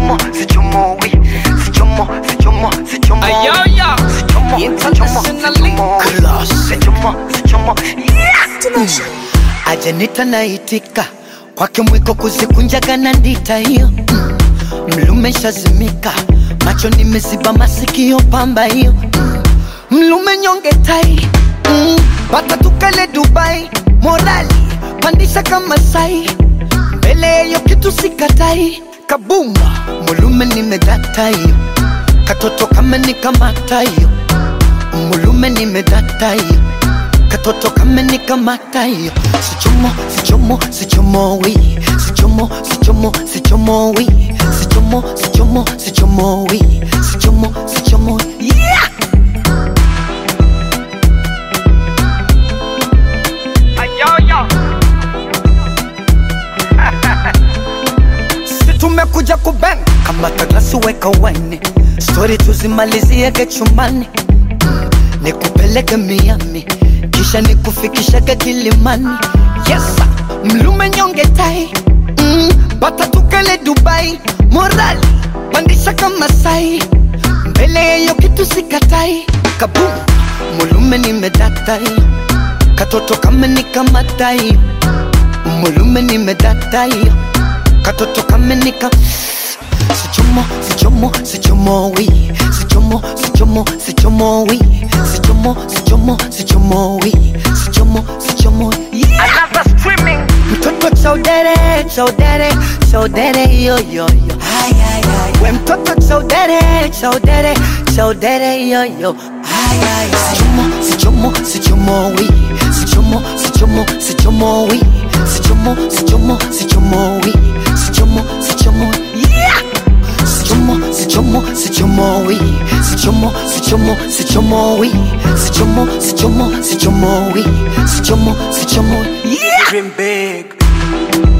sichomo sichomo wi sichomo sichomo sichomo Ayoya. sichomo Internationally sichomo sichomo sichomo yeah ajanita naitika kwake mwiko kuzikunjaga na ndita hiyo mm. mlume shazimika macho nimeziba masikio pamba hiyo mm. mlume nyonge tai mm. pata tukale dubai morali pandisha kama sai mbele yeyo kitu sikatai kabumba mulume nimedata hiyo katoto kama nikamata hiyo mulume nimedata hiyo katoto kama nikamata hiyo sichomo sichomo sichomo wi sichomo sichomo sichomo wi sichomo sichomo sichomo wi sichomo sichomo yeah Ayoya. si tumekuja kuben kama taglasi weka wine stori tuzimaliziege chumbani Mm, nikupeleke miami kisha nikufikishage kilimani yesa mlume nyonge tai mm, bata tukale dubai morali pandisha kama sai mbele yeyo kitu sikatai kabum mulume nimedatai katoto kama nikamatai mulume nimedatai katoto kamenika sichomo sichomo sichomo wi sichomo sichomo sichomo wi sichomo sichomo sichomo wi sichomo sichomo yeah. Another streaming. mtoto chaudere chaudere chaudere yo yo yo we mtoto chaudere chaudere chaudere yo yo sichomo sichomo sichomo wi sichomo sichomo sichomo wi sichomo sichomo sichomo wi sichomo sichomo yeah sichomo sichomo sichomo wi sichomo sichomo sichomo wi sichomo sichomo sichomo wi sichomo sichomo yeah Dream big.